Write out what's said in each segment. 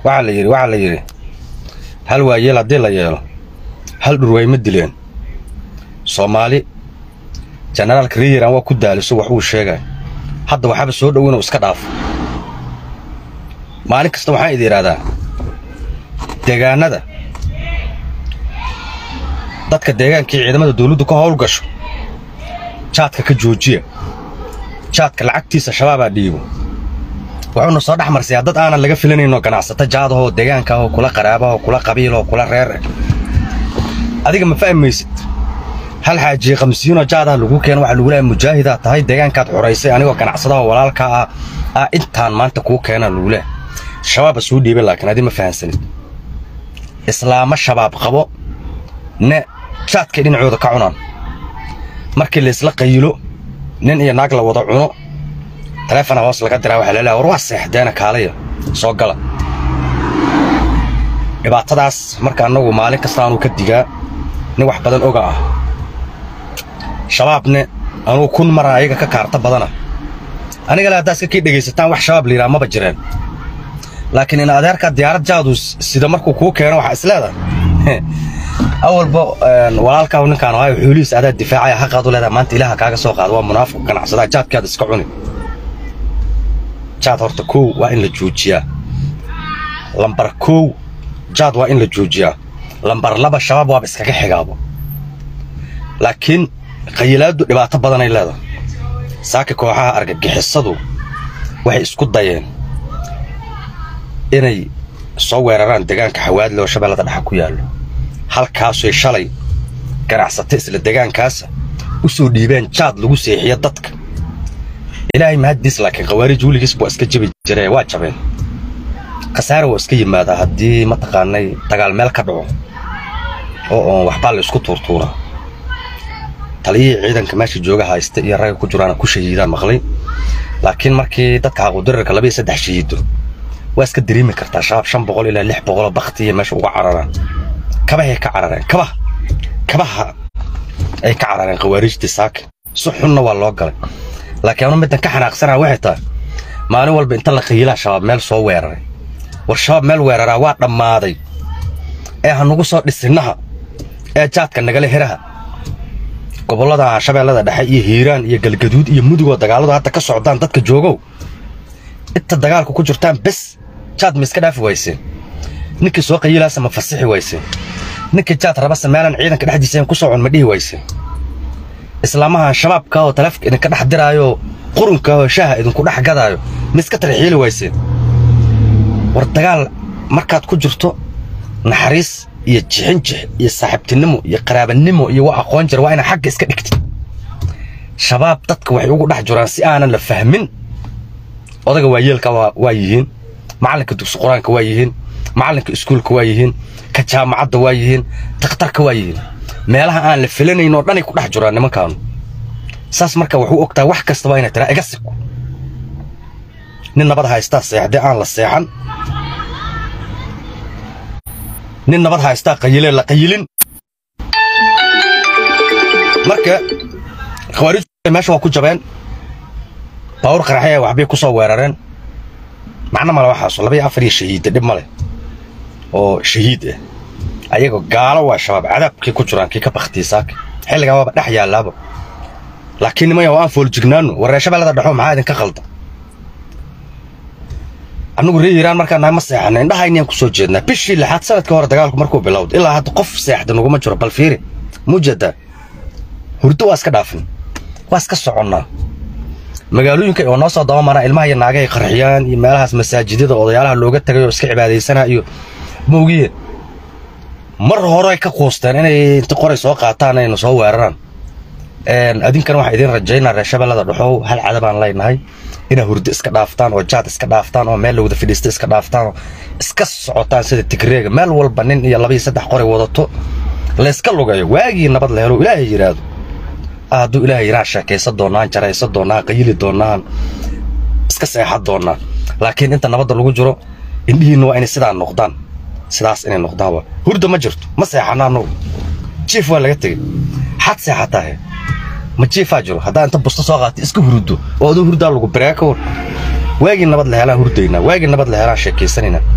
waxaa la yidhi waxaa la yidhi hal waayeel haddii la yeelo hal dhurwaay ma dileen soomaali jenaraalka reeyiran waa ku daaliso wax uu sheegay hadda waxaaba soo dhow inuu iska dhaafo maalin kasta waxaan idi idhahdaa deegaanada dadka deegaankii ciidamada dawladdu ka howl gasho jaadka ka joojiya jaadka lacagtiisa shabaabaa dhiibo wuxuuna soo dhex marsayaa dad aanan laga filanaynoo ganacsato jaadahoo deegaankaahoo kula qaraabahoo kula qabiiloo kula reer adiga ma fahmaysid hal xaajiye qamsiinoo jaadaha lagu keeno waxaa lagu leehay mujaahidaa tahay deegaankaad xoraysay anigoo ganacsadaho walaalkaa ah ah intaan maanta kuu keenaa lagu leehay shabaaba suu dhiibay laakiin adi ma fahansanid islaamo shabaab qabo ne jaadkay dhinacooda ka cunaan markii laysla qayilo nin iyo naag la wada cuno taleefona hoos laga diraa waxaa laleehay war waa seexdeena kaalaya soo gala dhibaatadaas marka annagu maalin kasta anuu ka digaa nin wax badan oga ah shabaabne anuu kun mara ayaga ka kaarta badana anigale haddaa iska kii dhegaysataan wax shabaab layidhaha maba jireen laakiin in adeerkaa diyaarad jaadu sida markuu kuu keeno waxaa is leedahay awalba walaalkaahu ninkaan ahayo xoolihiis adaa difaacaya xaqaad u leedahay maanta ilaaha kaaga soo qaada waa munaafiq ganacsadaa jaadkaada iska cuni jaad horta kow waa in la joojiyaa lambar kow jaad waa in la joojiyaa lambar laba shabaab waaba iskaga xigaabo laakiin qayilaaddu dhibaato badanay leedahay saaka kooxaha argagixisadu waxay isku dayeen inay soo weeraraan deegaanka xawaadle oo shabeellada dhexa ku yaallo halkaasuy shalay ganacsato isla deegaankaasa u soo dhiibeen jaad lagu seexiyo dadka ilaahay mahaddiis laakiin khawaarij weligiis waa iska jabi jiree waa jabeen khasaare waa iska yimaadaa haddii mataqaanay dagaal meel ka dhaco oo oon waxbaa la isku tuurtuuraa taliyihii ciidanka meesha jooga haysta iyo ragga ku jiraana ku shahiidaan maqlay laakiin markii dadka xaquudirarka laba iyo saddex shahiido waa iska dareemi kartaa shabaab shan boqol ilaa lix boqoloo baktiya meesha uga cararaan kabahay ka carareen kabaha kabaha ay ka carareen khawaarijtii saaka si xunna waa loo galay laakiin anu middan ka xanaaqsanaa waxay tahay maalin walba inta la khayilaa shabaab meel soo weeraray war shabaab meel weeraraa waa dhammaaday ee ha nugu soo dhisinnaha ee jaadka nagala heraha gobollada shabeellada dhexe iyo hiiraan iyo galgaduud iyo mudugoo dagaalladu hadda ka socdaan dadka joogow inta dagaalku ku jirtaan bes jaad ma iska dhaafi wayseen ninkii soo qayilaasa ma fasixi wayseen ninkii jaad rabase meelan ciidanka dhexdiisa ku socon ma dhihi wayseen islaamahan shabaabka oo taleefka idinka dhex diraayo qurunka oo shaaha idinku dhex gadaayo ma iska tarxiili wayseen war dagaal markaad ku jirto naxariis iyo jixinjix iyo saaxiibtinimo iyo qaraabanimo iyo waa aqoon jira waa inaad xagga iska dhigtid shabaab dadka waxay ugu dhex jiraan si aanan la fahmin odaga waayeelka waa yihiin macallinka dugsi qur-aanka waa yihiin macallinka iskuulka waa yihiin ka jaamacadda waa yihiin takhtarka waa yihiin meelaha aan la filanayn oo dhanay ku dhex jiraan nimankaanu saas marka wuxuu ogtaa wax kastaba inay tiraa iga sigo nin nabad haystaa seexdee aan la seexan nin nabad haystaa qayilee la qayilin marka khawaarij meesha waa ku jabeen baawur qaraxya waxbay ku soo weerareen macno male waxaaso laba iyo afar iyo shahiidda dhib ma leh oo shahiid ah ayagoo gaalo waa shabaab cadaabkay ku jiraan kii ka baktiya saaka xilligaa waaba dhex yaallaaba laakiin nimaya oo aan foolajignaano warree shabeellada dhexo maxaa idinka qalda annugu ree iiraan markaa nahay ma seexana indhahaynayaan ku soo jeednaa bishii lixaad sanadkii hore dagaalku markuu bilowda ilaa hadda qof seexda naguma jiro bal fiiri muujeedaa hurdo waa iska dhaafin waa iska soconnaa magaalooyinka oo noo soo dabamara ilmaha iyo naagahay qarxiyaan iyo meelahaas masaajidada odayaalaha looga tagay oo iska cibaadaysanaa iyo moogiye mar hore ka quusteen inay inta qoray soo qaataan ayna soo weeraraan adinkana waxaa idiin rajaynaa reer shabeellada dhexow hal cadabaan leynahay inaa hurdo iska dhaaftaan oo jaad iska dhaaftaan oo meel lawada fadhiista iska dhaaftaan oo iska socotaan sida tigreega meel walba nin iyo laba iyo saddex qoray wadato layska lugayo waagii nabad la helo ilaahay yidhaahdo hadduu ilaahay yidhaha sheekaysan doonaan jaraysan doonaan qayili doonaan iska seexan doonaan laakiin inta nabadda lagu jiro indhihiinna waa inay sidaa noqdaan sidaas inay noqdaan waa hurda ma jirto ma seexana annagu jiif waa laga tegey xad seexataahe ma jiifaa jiro haddaa inta busto soo qaata iska huruddo oo aduu hurdaa lagu bareeka war waagii nabad la helaan hurdaynaa waagii nabad la helaan sheekaysanaynaa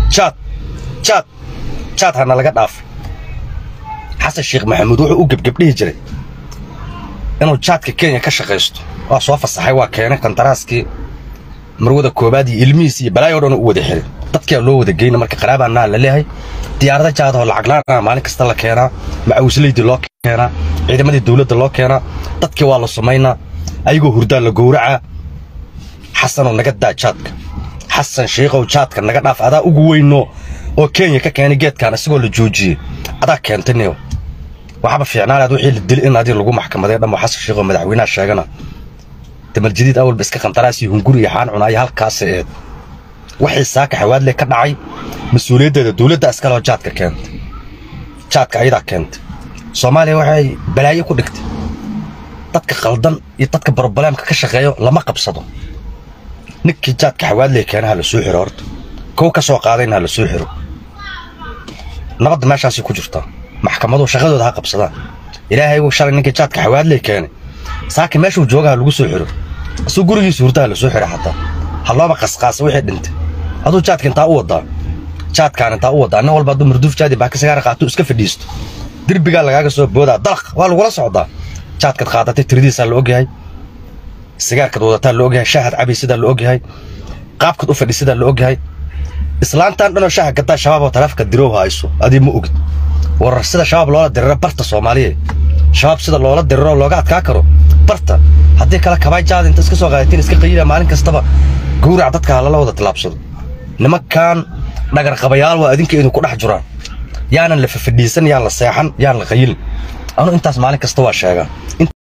jaad jaad jaad hana laga dhaafay xasan sheekh maxamuud wuxuu u gebgebdhihi jiray inuu jaadka kenya ka shaqaysto waa soo fasaxay waa keenay kandaraaskii marwada koobaad iyo ilmihiis iyo balaayo dhan u wada xiray dadkaa loo wada geyna marka qaraabaanaa la leeyahay diyaarada jaadahoo lacag la'aan maalin kasta la keenaa macawislaydii loo keenaa ciidamadii dowladda loo keenaa dadkii waa la samaynaa ayagoo hurdaa la gowracaa xasanoo naga daa jaadka xasan sheikhow jaadka naga dhaaf adaa ugu weyno oo kenya ka keenay geedkan isagoo la joojiyey adaa keentay niyo waxaba fiicnaanaad wixii la dili in adii lagu maxkamaday dhammo xasan sheikhow madaxweynaha sheegana damarjadiid awalba iska qandaraasii hunguri iyo xaan cunaayo halkaasa eed waxay saaka xawaadle ka dhacay mas-uuliyaddeeda dowladda iskaloo jaadka keentay jaadka ayadaa keentay soomaaliya waxay balaayo ku dhigtay dadka khaldan iyo dadka brobleemka ka shaqeeyo lama qabsado ninkii jaadka xawaadley keena ha la soo xiro horta kow ka soo qaadayna ha la soo xiro nabadda meeshaasay ku jirtaa maxkamaduhu shaqadooda ha qabsadaan ilaahay wuu shalay ninkii jaadka xawaadley keenay saaki meeshuu jooga ha lagu soo xiro asuu gurigiisa hurta ha la soo xiro xataa ha looba qasqaasa wixii dhintay aduu jaadka intaa u wadaa jaadkaan intaa u wadaa nin walba hadduu marduuf jaadi baaka sagaara qaato iska fadhiisto derbigaa lagaaga soo boodaa dalaq waa lagula socdaa jaadkaad qaadatay tiradiisaa la ogyahay sigaarkaad wadataa la ogyahay shaahad cabay sidaa la ogyahay qaabkaad u fadhi sidaa la ogyahay islaantan dhanoo shaaha gadaa shabaab oo taleefka dirow hayso adii ma ogid warar sida shabaab loola diriro barta soomaaliya shabaab sida loola diriro looga adkaa karo barta haddii kale kabay jaad inta iska soo qaadatiin iska qayila maalin kastaba gowrac dadka halala wada tilaabsado nimankan dhagar qabayaal waa adinka idinku dhex jiraan yaanan la fafadhiisan yaan la seexan yaan la qayilin anu intaas maalin kasta waa sheegaa